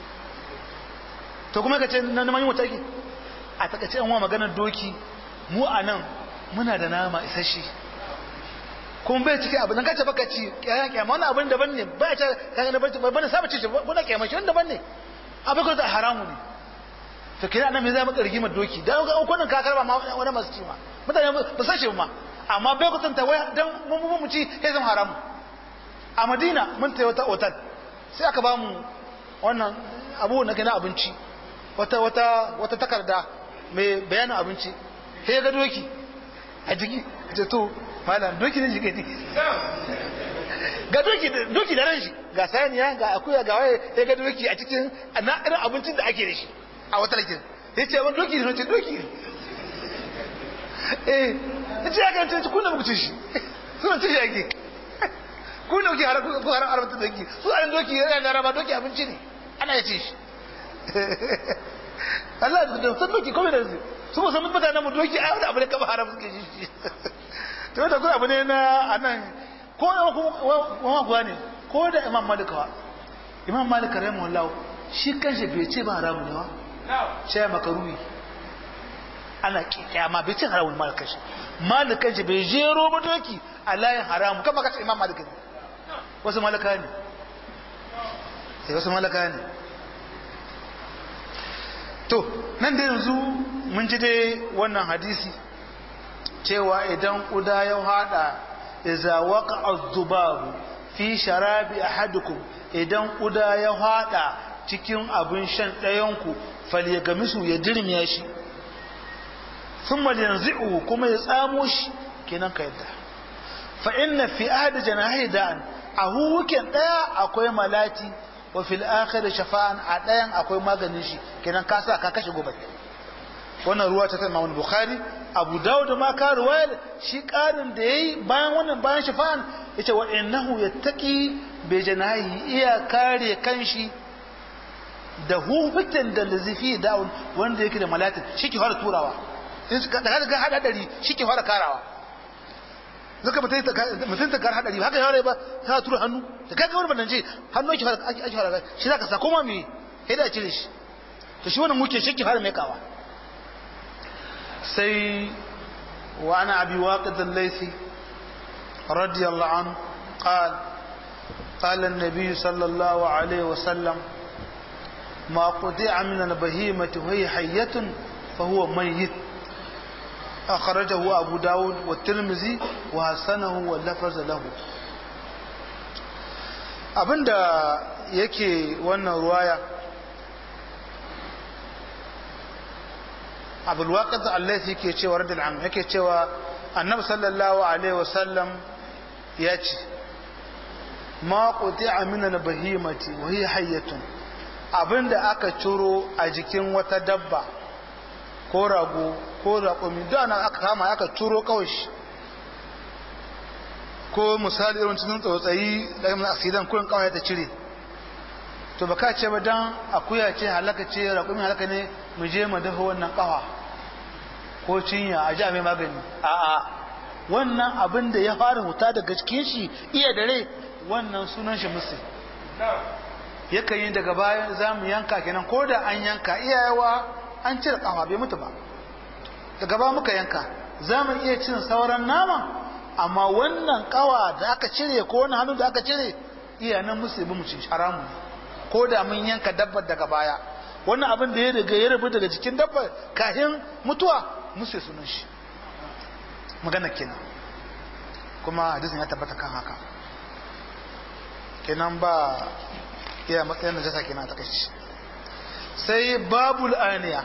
to kuma ka ce na neman yin wata ake a takaice yan wa maganar doki mu a nan muna da nama isasshe kuma bai cikin abu nan kace baka ci kyayan kyama wannan abin daban ne ba ta kaga na barci bane saba ci bana kyama shi wannan daban ne abin ko da haramu ne to kira nan me za mu rigimar doki dan ga ukunan ka karba ma wani masu ci ma mutane ba san shi ma amma bai ku tanta wai dan mun mu ci sai zama haramu a madina mun ta wata otal sai aka ba mu wannan abu na gina abinci wata wata wata takarda mai bayanin abinci sai ga doki a jiki ce to malam doki ne jike ne ga doki doki da ran shi ga saniya ga akuya ga waye sai ga doki a cikin na irin abincin da ake da shi a wata lakin sai ce ban doki ne ce doki ne eh ce ya kan ce kuna muku ci shi suna ci shi ake ku ne kuke har ku har arabta doki su an doki yana da raba doki abinci ne ana ya ci shi Allah da san doki komai da su su ba san mutanen mu doki a wani abu ne kaba haram suke shi to da kuma abu ne na anan ko da kuma kuwa ne ko da imam malik wa imam malik rahimahullah shi kanshi bai ce ba haramu ne wa sai makaruhi ana kiyama bai ce haramun malik kanshi malik kanshi bai jero ba doki a layin haramu kama ka ce imam malik ne wasu malaka ne sai wasu malaka ne to nan da yanzu mun ji dai wannan hadisi cewa idan kuda ya hada iza waka az-zubabu fi sharabi ahadukum idan kuda ya hada cikin abin shan ɗayanku falyagamisu ya dirmiya shi thumma yanzi'u kuma ya tsamo shi kenan ka yadda fa inna fi ahadi janahi da'an a huwuken daya akwai malati wa fil akhir shafa'an a dayan akwai maganin shi kenan ka sa ka kashe gobe wannan ruwa ta Imam Bukhari Abu Dawud ma ka ruwaya shi karin da yayi bayan wannan bayan shafa'an yace wa innahu yattaqi bi janahi iya kare kanshi da hukutan da lazifi da'un wanda yake da malatin shi ke fara turawa da ga hada dari shi ke fara karawa zaka mutum ta kar hadari haka yare ba ta tura hannu da kaga wani bannan ce hannu ake fara ake fara shi zaka sa koma me sai da cire shi to shi wannan muke shi ke fara mai kawa sai wa ana abi waqid al-laythi radiyallahu anhu قال قال النبي صلى الله عليه وسلم ما قطع من البهيمة وهي حية فهو ميت أخرجه أبو داود والترمذي وحسنه واللفظ له abinda yake wannan ruwaya abulwaƙat allaisi ke cewa radul am yake cewa annabi sallallahu alaihi wasallam ya ce ma quti'a min al-bahimati wa hiya hayyatun abinda aka ciro a jikin wata dabba ko rago ko raƙumi da nan aka kama aka turo kawai shi ko misali irin cikin tsotsayi da yin asidan kurin kawai ta cire to ba ka ce ba dan akuya ce halaka ce raƙumi halaka ne mu je mu dafa wannan kawa ko cinya a ji a mai magani a'a wannan abin da ya fara huta daga cikin shi iya dare wannan sunan shi musu yakan yi daga baya za mu yanka kenan ko da an yanka iyayewa an cire kafa bai mutu ba daga ba muka yanka za mu iya cin sauran nama amma wannan kawa da aka cire ko wani hannu da aka cire iya nan musu bi mu ci haramu ko da mun yanka dabbar daga baya wannan abin da ya daga ya rabu daga cikin dabbar kafin mutuwa musu sunan shi magana kenan kuma hadisin ya tabbata kan haka kenan ba iya matsayin da jasa kenan a takaici sai babul aniya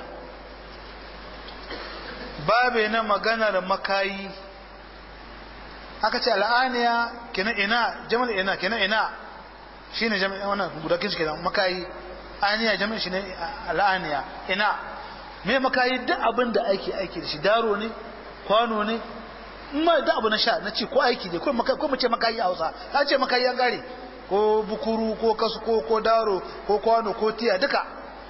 babe na maganar makayi aka ce al'aniya kenan ina jamal ina kenan ina shine jami'in wannan gudakin shi kenan makayi aniya jami'in shi ne al'aniya ina me makayi duk abin da aiki aiki da shi daro ne kwano ne ma duk abu na sha na ci ko aiki ne ko mu ce makayi a Hausa ta ce makayi an gare ko bukuru ko kasko ko daro ko kwano ko tiya duka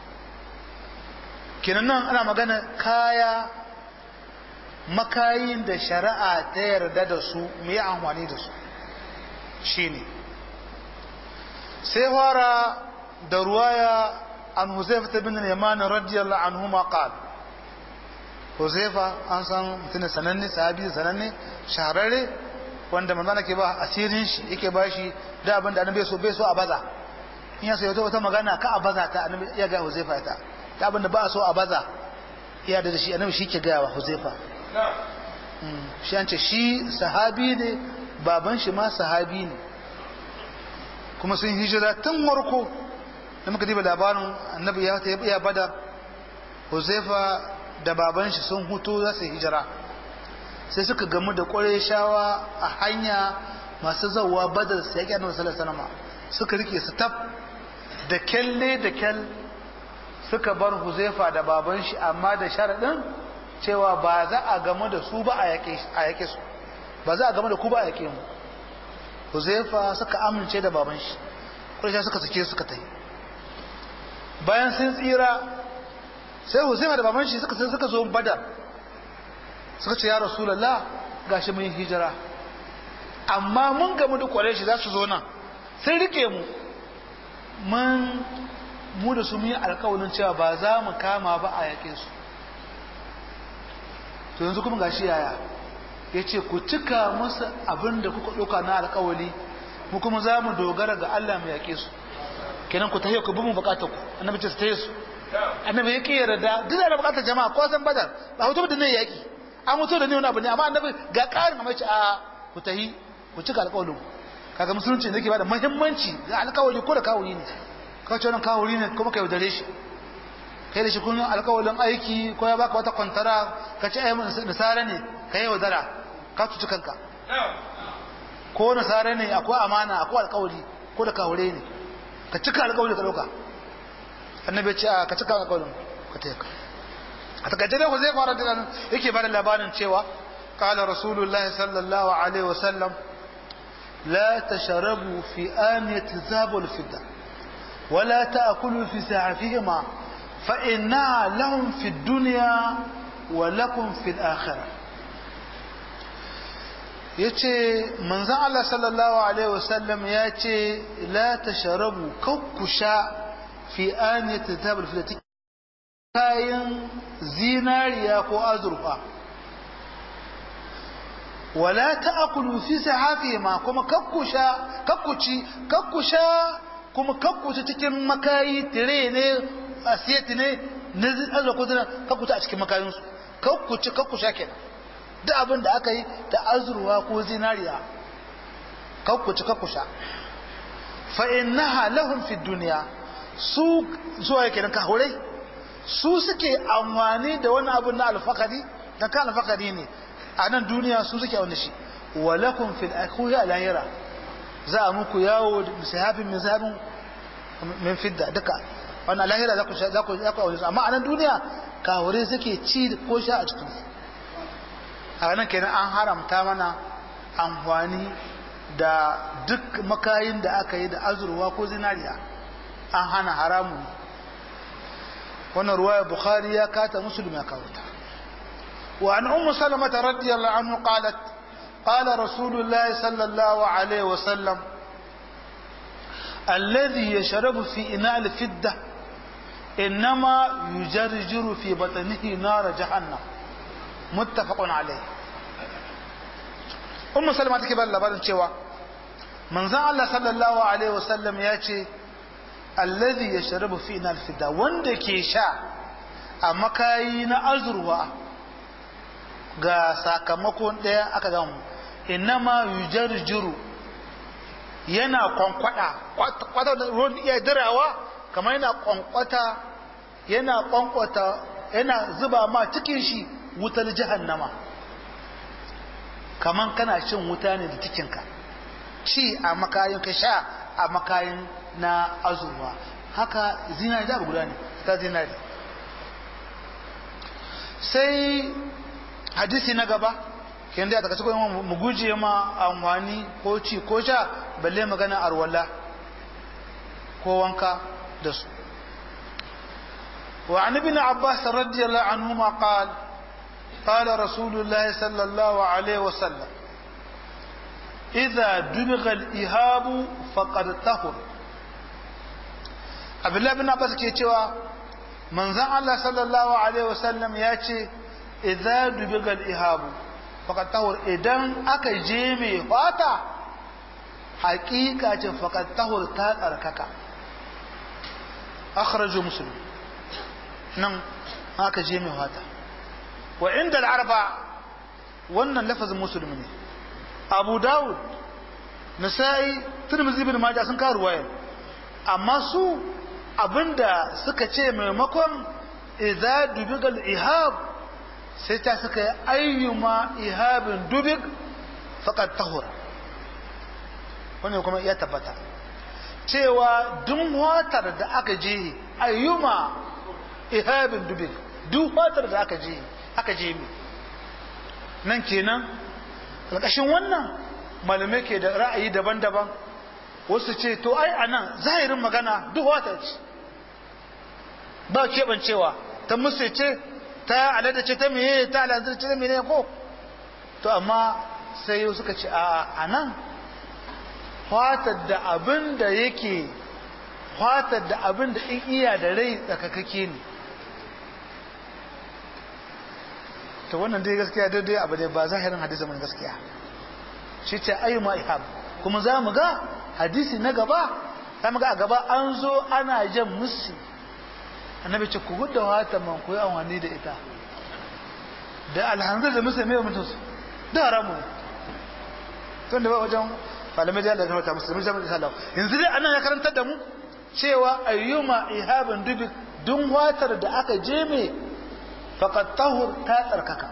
kenan nan ana magana kaya makayin da shari'a ta yarda da su mu yi amfani da su shine sai fara da ruwaya an huzaifa bin yaman radiyallahu anhu ma qala huzaifa an san mutum sananne sahabi sananne shahararre wanda manzana ke ba asirin shi yake ba shi da abin da annabi so bai so a baza in ya sayo wata magana ka a baza ta annabi ya ga huzaifa ta da abin da ba a so a baza ya da shi annabi shi ke gaya wa huzaifa shi an ce shi sahabi ne baban shi ma sahabi ne kuma sun hijira tun warko da muka diba labarin annabi ya ta iya badar huzaifa da baban shi sun hutu za su hijira sai suka gamu da shawa a hanya masu zauwa badar su yaƙi annabi sallallahu alaihi wasallam suka rike su tab da kyalle da kyal suka bar huzaifa da baban shi amma da sharaɗin cewa ba za a gamu da su ba a yaƙe su ba za a gamu da ku ba a yaƙe mu huzaifa suka amince da baban shi ƙwarshe suka sake suka ta yi bayan sun tsira sai huzaifa da baban shi suka sai suka zo badar suka ce ya rasulallah gashi mun hijira amma mun gamu da ƙwarai shi za su zo nan sun rike mu mun mu da su mun yi alƙawarin cewa ba za mu kama ba a yaƙe su to yanzu kuma gashi yaya ya ce ku cika musu abin da kuka ɗauka na alkawali mu kuma za mu dogara ga Allah mu yaƙe su kenan ku tahiyo ku bi mu bukatar ku annabi ce su tahiyo su annabi ya ƙi yarda duk da bukatar jama'a ko san badar ba hutu da ne yaƙi an mutu da ne wani abu ne amma annabi ga ƙarin amma ce a ku tahi ku cika alkawalin ku kaga musulunci ne ke bada muhimmanci ga alkawali ko da kawuri ne ka ce wannan kawuri ne kuma ka yaudare shi kai da shi kun alkawalin aiki ko ya baka wata kwantara ka ce ai nasara ne ka yi yaudara ka cuci kanka ko nasara ne akwai amana akwai alkawari ko da kawure ne ka cika alkawari ka dauka annabi ya ce a ka cika alkawarin ka ta yaka a takaice dai zai fara da yake bada labarin cewa qala rasulullahi sallallahu alaihi wasallam la tashrabu fi aniyati zabul fidda ولا تأكلوا في ساعتهما فإنها لهم في الدنيا ولكم في الآخرة yace manzon Allah sallallahu alaihi wasallam ya ce la tashrabu kakkusha fi aniyati tabal filati kayan zinariya ko azurfa wala ta'kulu fi sahafi ma kuma kakkusha kakkuci kakkusha kuma kakkuci cikin makayi tire ne asiyati ne na azurfa ko zina kakkuci a cikin makayinsu kakkuci kakkusha kenan duk abin da aka yi da azurwa ko zinariya kakkuci kakkusha fa innaha lahum fi duniya su zuwa yake ka hore su suke amfani da wani abu na alfakari dan kan alfakari ne a nan duniya su suke wani shi wa lakum fil akhuya lahira za a muku yawo da misahafin misahafin min fidda duka wannan lahira za ku za ku za ku amma a nan duniya kawure suke ci ko sha a cikin a nan kenan an haramta mana amfani da duk makayin da aka yi da azurwa ko zinariya an hana haramun wannan ruwaya bukhari ya kata muslim ya kawo ta wa an ummu salamata radiyallahu anhu qalat qala rasulullah sallallahu alaihi wa sallam alladhi yashrabu fi ina al-fidda إنما يجرجر في بطنه نار جهنم متفق عليه أم سلمة تكبر لبارن cewa manzon Allah sallallahu alaihi wasallam ya ce alladhi yashrabu fi nar fida wanda ke sha a makayi na azurwa ga sakamakon daya aka gamu innama yujarjiru yana kwankwada kwata ruwan iya dirawa kamar yana kwankwata yana kwankwata yana zuba ma cikin shi wutar jahannama kamar kana cin wuta ne da cikinka ci a makayin ka sha a makayin na azurwa haka zinari da guda ne ta zinari sai hadisi na gaba kin da daga cikin mu guje ma amfani ko ci ko sha balle magana arwala ko wanka da su وعن ابن عباس رضي الله عنهما قال قال رسول الله صلى الله عليه وسلم إذا دبغ الإهاب فقد طهر عبد الله بن عباس ke cewa manzon Allah sallallahu alaihi wasallam ya ce idza dubiga al-ihabu faqad tahur idan aka je mai fata haƙiƙa ce faqad tahur ta tsarkaka akhraju muslim nan aka je mai fata wa inda al-arba wannan lafazin muslim ne abu dawud nasa'i tirmidhi ibn majah sun kawo ruwaya amma su abinda suka ce maimakon idza dubigal ihab sai ta suka yi ayyuma ihabin dubig faqad tahura wannan kuma ya tabbata cewa duk watar da aka je ayyuma ihabin dubig duk watar da aka je aka je mi nan kenan ƙarƙashin wannan malamai ke da ra'ayi daban-daban wasu ce to ai a nan zahirin magana duk wata ce ba keɓancewa ta musu ce ta alada ce ta meye ta alada ce ta meye ko to amma sai suka ce a nan fatar da abin da yake fatar da abin da in iya da rai tsakakake ne to wannan dai gaskiya daidai abu dai ba zahirin hadisi mai gaskiya shi ce ayyuma ihab kuma za mu ga hadisi na gaba za mu ga a gaba an zo ana jan musu annabi ce ku gudda wata man ku yi amfani da ita da alhanzar da musu mai mutum su da haramu ne tun da ba wajen malamai da ya ta musulmi jami'in isa lau yanzu dai anan ya karantar da mu cewa ayyuma ihabin dubi dun watar da aka je mai faqad tahur ta tsarkaka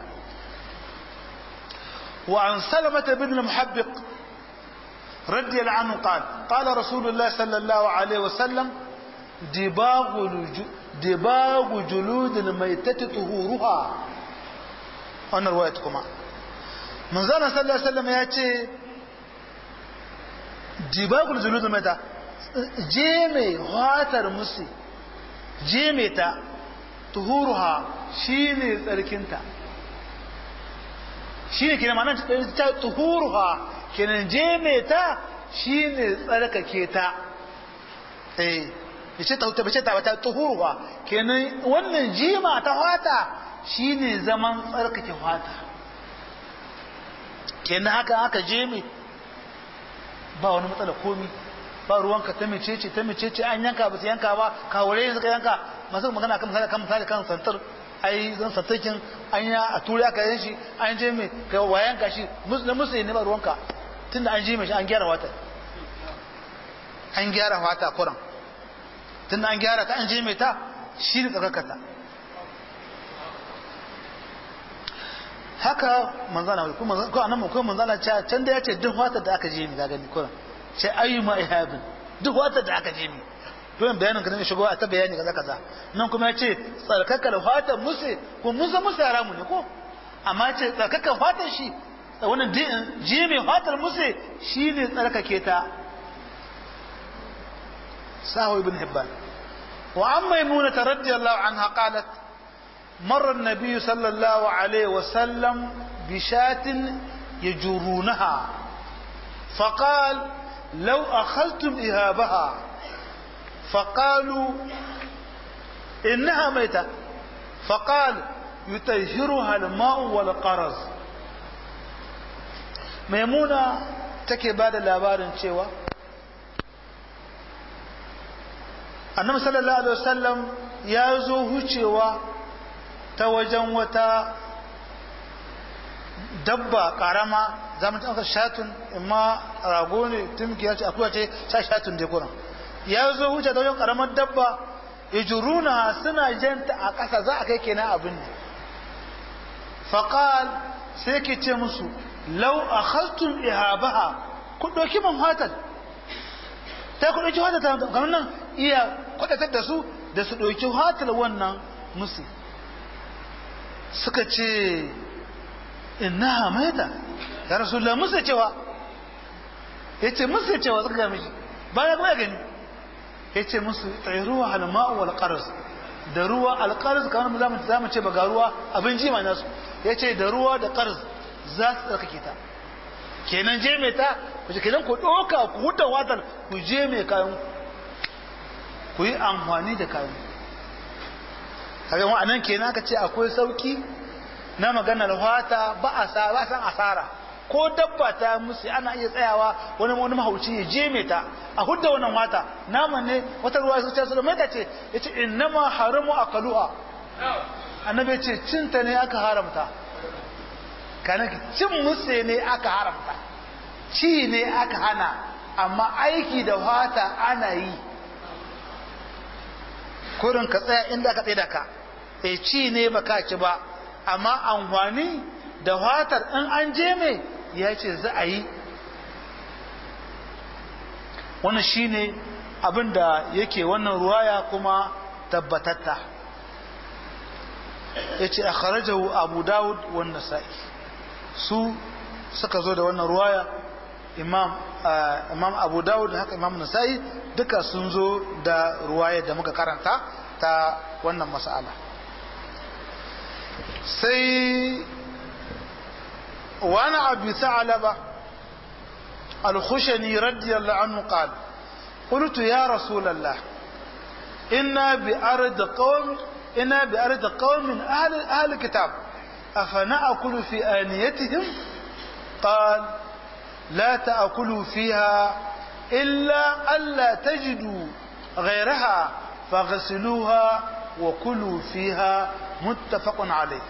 wa an salamata bin al-muhabbiq رضي الله عنه قال قال رسول الله صلى الله عليه وسلم دباغ دباغ جلود الميتة طهورها أنا روايتكما من زنا صلى الله عليه وسلم يأتي دباغ جلود الميتة جيمي هاتر مسي جيمي تا طهورها شيني تركنتا شيني كنا معنى طهورها kenan je mai ta shi ne tsarkake ta eh bace ta huta bace ta wata tuhurwa kenan wannan jima ta fata shi ne zaman tsarkake fata kenan haka haka je mai ba wani matsala komi ba ruwanka ta mecece ta mecece an yanka ba su yanka ba kawure suka yanka masu magana kan misali kan misali kan santar ai zan santarkin an ya a turi aka yin shi an je mai ka wayan ka shi na musu ne ba ruwanka tun da an ji shi an gyara wata an gyara wata kuran tun da an gyara ta an je mai ta shi ne tsakakata haka manzana ko anan ko manzana ce can da ya ce duk wata da aka je mi ga gani kuran ce ayyuma ihabin duk wata da aka je mi don bayanin ka ne shigo a ta bayani kaza kaza nan kuma ya ce tsarkakar fatan musu ko musa musu haramu ne ko amma ce tsarkakar fatan shi wannan ji mai fatar musu shi ne tsarkake ta sahu ibn hibban wa an maimuna ta radiyallahu anha qalat مر النبي صلى الله عليه وسلم بشاة يجرونها فقال لو أخذتم إهابها فقالوا إنها ميتة فقال يطهرها الماء والقرز maimuna take ba da labarin cewa annabi sallallahu alaihi wasallam ya zo hucewa ta wajen wata dabba karama za mu ɗauka shatun imma rago ne tumkiya ce akuya ce sha shatun da kuran ya zo huce ta wajen karamar dabba ya juruna suna janta a ƙasa za a kai kenan abin ne faƙal sai ke ce musu lau a haltun ihabaha ku ɗauki man hatar ta ku ɗauki hatar kamar nan iya kwaɗatar da su da su ɗauki hatar wannan musu suka ce ina hamaita ya rasulullah musu cewa ya ce musu cewa suka gami shi bayan kuma ya gani ya ce musu ruwa halma'u wal qaras da ruwa alqarz kamar za mu ce ba ga ruwa abin jima nasu ya ce da ruwa da qarz za su tsarkake ta kenan je mai ta ku ce kenan ku ɗauka ku huta watar ku je mai kayan ku yi amfani da kayan kaga wa anan kenan aka ce akwai sauki na maganar wata ba a sa ba san asara ko dabba ta musu ana iya tsayawa wani wani mahauci ya je mai ta a hudda wannan wata naman ne wata ruwa su ce su da mai ta ce yace innama haramu akaluha annabi ce cinta ne aka haramta kana cin musu ne aka haramta ci ne aka hana amma aiki da fata ana yi kurin ka tsaya inda ka tsaye da ka e ci ne baka ci ba amma amfani da fatar in an je mai ya ce za a yi wannan shine abin da yake wannan ruwaya kuma tabbatatta ya ce a kharajahu abu dawud wanda sa'i su suka zo da wannan ruwaya imam imam abu dawud haka imam nasa'i duka sun zo da ruwaya da muka karanta ta wannan mas'ala sai wani abu sa'alaba al-khushani radiyallahu anhu qala قلت يا رسول الله إنا بأرض قوم إنا بأرض قوم أهل أهل الكتاب أفنأكل في آنيتهم قال لا تأكلوا فيها إلا ألا تجدوا غيرها فاغسلوها وكلوا فيها متفق عليه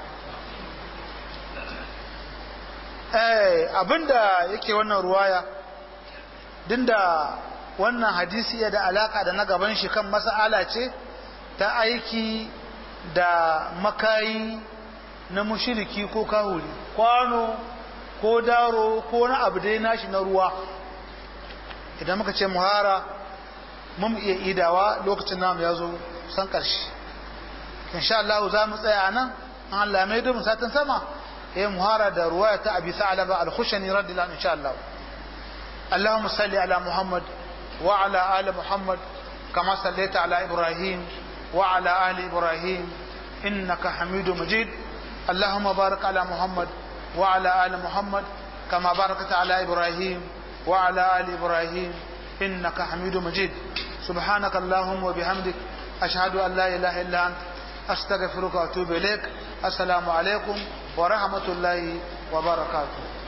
eh abinda yake wannan ruwaya dinda wannan hadisi ya da alaka da na gaban shi kan mas'ala ce ta aiki da makayi na mushiriki ko kahuri kwano ko daro ko na abu dai nashi na ruwa idan muka ce muhara mun iya idawa lokacin namu ya zo san ƙarshe insha Allah za mu tsaya nan an Allah mai da satin sama eh muhara da ruwaya ta abi sa'laba al-khushani radiyallahu anhu insha Allah اللهم صل على محمد وعلى آل محمد كما صليت على إبراهيم وعلى آل إبراهيم إنك حميد مجيد اللهم بارك على محمد وعلى آل محمد كما باركت على إبراهيم وعلى آل إبراهيم إنك حميد مجيد سبحانك اللهم وبحمدك أشهد أن لا إله إلا أنت أستغفرك وأتوب إليك السلام عليكم ورحمة الله وبركاته